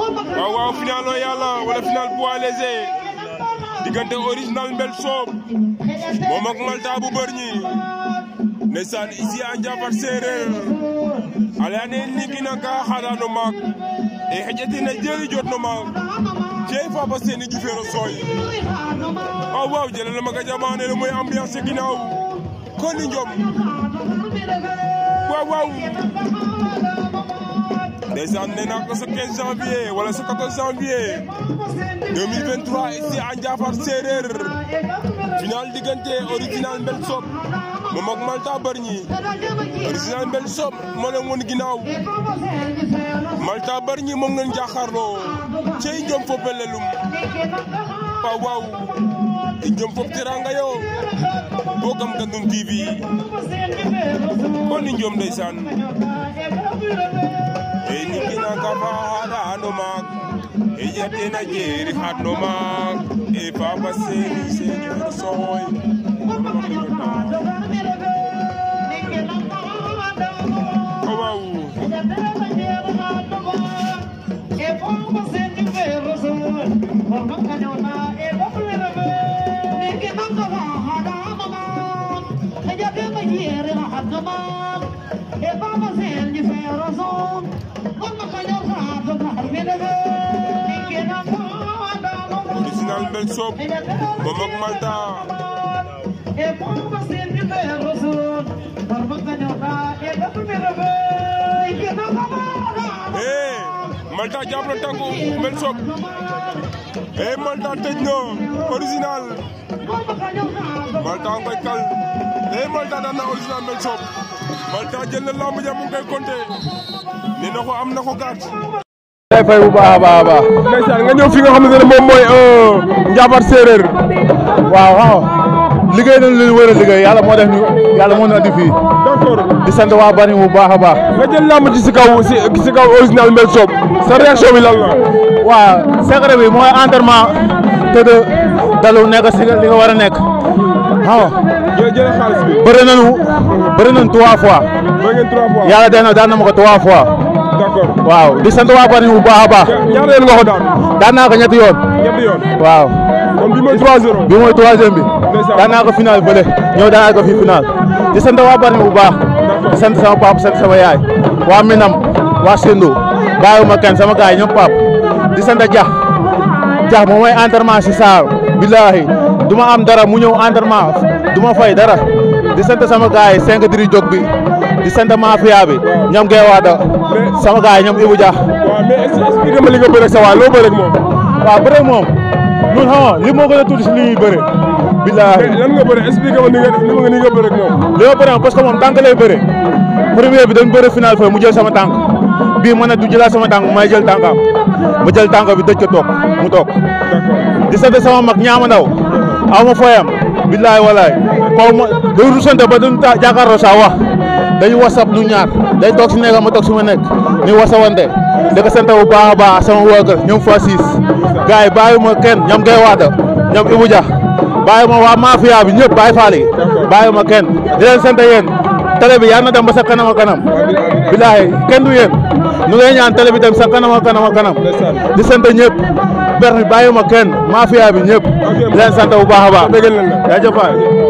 waaw waaw final o yàlla wala final poids léger diggante original mbel soob moom ak malta bu bër ñi ndeysaan ici a Ndiafat Sereer ala ne ligina ka xaɗano maak e xeƴatina jeeri jotno maak cey Faba Seny jufeero sooy waaw waaw jëlala maga jamane le mooy ambiance ginaaw koni njom waaw waaw ndeysaan nee naa ko sa 15 janvier wala sa 14 janvier 2023 ici à Ndiafat Sereer final diggante original mbel soob moom ak Malta Bargny original mbel soob moo leen woon ginnaaw Malta Bargny moom ngeen jàkkaarloo cey njom fo pelelum waaw waaw njom fo teranga yo boo gam Gandoum TV kon ni njom ndeysaan e nigina kafa haɗa hano maak e yetena jeeri haɗno maak e Faba Seny Seydou Soy waaw original mbel soob moom ak Malta eh Malta jàpp na tànku mbel soob eh Malta tëj na original Malta ngoy kal eh Malta daan na original mbel soob Malta jël na lamb ja mu ngi koy compté nee na ko am na ko gàtt. day fay bu baax a baax a baax. ndeysaan nga ñëw fi nga xamante ne moom mooy Ndiafat Sereer. waaw waaw liggéey nañu li ñu war a liggéey yàlla moo def ñu yàlla moo ñu andi fii. d'accord di sant waa Bargny bu baax a baax. nga jël lamb ji si kaw si si kaw original mbel soob sa réaction bi lan la. waaw secret bi mooy entraînement te de dalu nekk si li nga war a nekk waaw. jërëjëf jërëjëf xaalis bi. bëri nañu bëri nañu trois fois. ba ngeen trois fois. yàlla dee na daan na ma ko trois fois. d'accord. waaw di sant waa Bargny bu baax a baax. ñaata yoon nga ko daan. daan naa ko ñetti yoon. ñetti yoon. waaw. kon bi mooy 3-0. bi mooy troisième bi. Ndeysaan. daan naa ko final bële ñëw daan naa ko fii final. di sant waa Bargny bu baax. di sant sama papa sant sama yaay. waa Minam waa Sendo bàyyiwuma kenn sama gars yi ñoom pap di sant Dia Dia moom mooy entraînement si saal billahi du ma am dara mu ñëw entraînement du ma fay dara di sant sama gars yi cinq diri jog bi di sant mafia bi ñoom Guèye Wada sama gars yi ñoom Ibou Dia waaw mais est-ce que expliqué ma li nga bëre ak sa waay loo bëre ak moom. waaw bëre moom ñun xam nga li moo gën a tuuti si li ñuy bëre billahi lan nga bëre expliqué ma ni nga ni nga ni nga bëre ak moom. li ma bëre parce que moom tànk lay bëre premier bi dañ bëre final foofu mu jël sama tànk bii ma ne du jëlaat sama tànk may jël tànkam ma jël tànk bi dëj ko toog mu toog d'accord. di sant sama mag ñaama ndaw aw ma fooyam billaay walaay koo ma day rusante ba duñ ta jàkkaarloo saa wax dañu wasap ñu ñaar day toog si nekkam ma toog si ma nekk ni wasawante di ko sant bu baax a baax sama waa kër ñoom fa siis gars yi bàyyi ma kenn ñoom ngay waada ñoom Ibou Dia bàyyi ma waa mafia bi ñëpp bàyyi faal yi bàyyi ma kenn di leen sant yéen télé bi yal na dem ba sa kanam a kanam billaay kenn du yéen nu ngay ñaan télé bi dem sa kanam a kanam a kanam di sant ñëpp ber bi bàyyi ma kenn mafia bi ñëpp di leen sant bu baax a baax dëggal nañ la. jaajëf waay